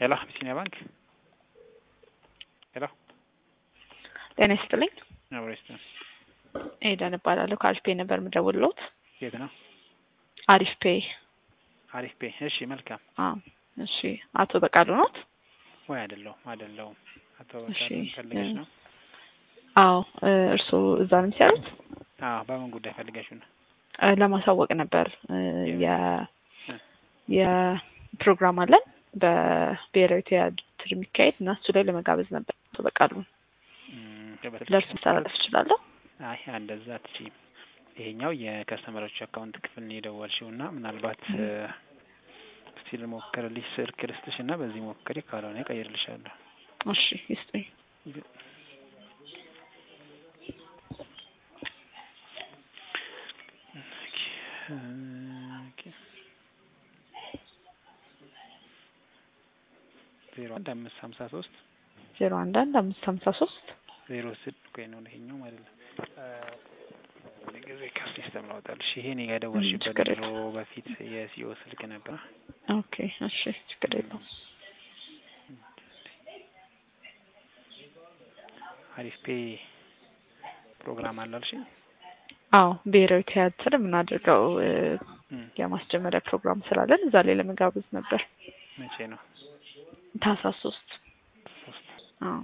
ሄሎ አቢሲኒያ ባንክ ሄሎ ጤና ይስጥልኝ። አብሮ ይስጥልኝ። ኤደን እባላለሁ ከአሪፍ ፔይ ነበር የምደውልልዎት። የት ነው? አሪፍ ፔይ። አሪፍ ፔይ። እሺ መልካም። አዎ እሺ። አቶ በቃሉ ኖት? ወይ አይደለሁም አይደለሁም። አቶ እሺ። በቃሉ ፈልገሽ ነው? አዎ እርስዎ እዛ ነው የሚሰሩት? አዎ በምን ጉዳይ ፈልገሽው ነው? እ ለማሳወቅ ነበር እ የ የፕሮግራም አለን በብሔራዊ ቲያትር የሚካሄድ እና እሱ ላይ ለመጋበዝ ነበር አቶ በቃሉ። እም፣ ለእርሱ መተላለፍ እችላለሁ? አይ እንደዛ አትችይም። ይሄኛው የከስተመሮች አካውንት ክፍል ነው የደወልሽው እና ምናልባት እ፣ እስቲ ልሞክርልሽ ስልክ ልስጥሽ እና በዚህ ሞክሪ፣ ካልሆነ እቀይርልሻለሁ። እሺ ይስጡኝ። ዜሮ አንድ አምስት ሀምሳ ሶስት ዜሮ አንድ አንድ አምስት ሀምሳ ሶስት ዜሮ ስድ ቆይ ነው ይሄኛው ማለት ነው። ጊዜ ከሲስተም ላውጣልሽ። ይሄ እኔ ጋር ደወልሽበት ችግር ድሮ በፊት የሲኦ ስልክ ነበር። ኦኬ እሺ ችግር የለውም። አሪፍ ፔ ፕሮግራም አላልሽኝ? አዎ ብሔራዊ ቲያትር የምናደርገው እ እም፣ የማስጀመሪያ ፕሮግራም ስላለን እዛ ላይ ለመጋበዝ ነበር። መቼ ነው? ታህሳስ ሶስት ሶስት አዎ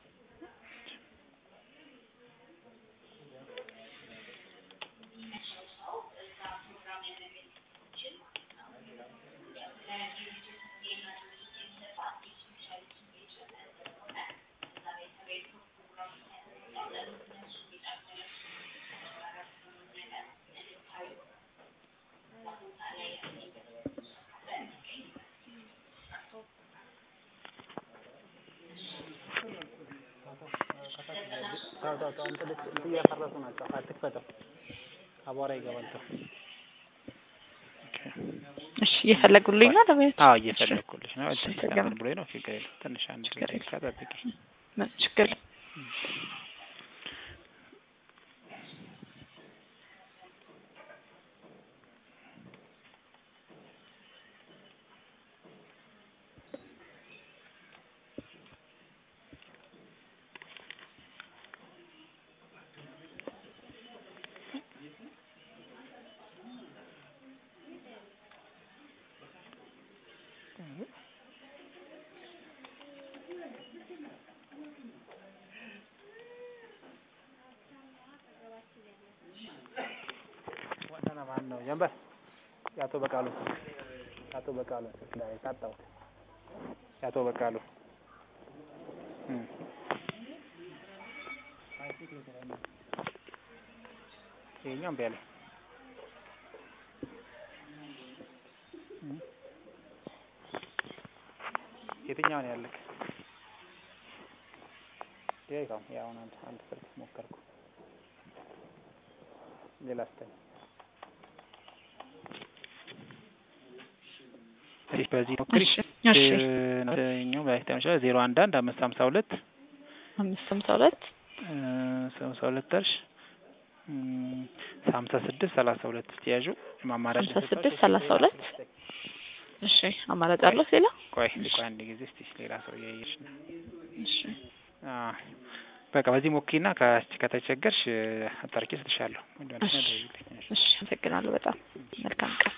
እያፈረሱ ናቸው። አትክፈተው፣ አቧራ ይገባል። ተው። እሺ እየፈለጉልኝ ነው ለማየት? አዎ እየፈለግኩልሽ ነው። እሺ፣ እዚህ ተገባ። ብሎኝ ነው። ችግር የለም። ትንሽ አንድ ችግር ደቂቃ ጠብቂ። ምን ችግር ዋና ማን ነው? ጀንበር የአቶ በቃሉ የአቶ በቃሉ ላይ ሳጣሁት። የአቶ በቃሉ እም። ይኸኛው እምቢ አለኝ። እም። የትኛው ነው ያለክ? ይኸው ያው አንድ አንድ ስልክ ሞከርኩ። ሌላ ስጠኝ። እሺ በዚህ ሞክሪ። እሺ እሺ ኛው ባይታም ይችላል ዜሮ አንድ አንድ አምስት ሀምሳ ሁለት አምስት ሀምሳ ሁለት ሀምሳ ሁለት እርሽ ሀምሳ ስድስት ሰላሳ ሁለት እስቲ ያዡ ማማራጭ ሀምሳ ስድስት ሰላሳ ሁለት እሺ አማራጭ አለው ሌላ? ቆይ ቆይ አንድ ጊዜ እስቲ ሌላ ሰው እያየሽ ነው። እሺ አ በቃ በዚህ ሞክሪና ከ- ከተቸገርሽ አጣርቄ እሰጥሻለሁ። እሺ እሺ አመሰግናለሁ በጣም መልካም ቀን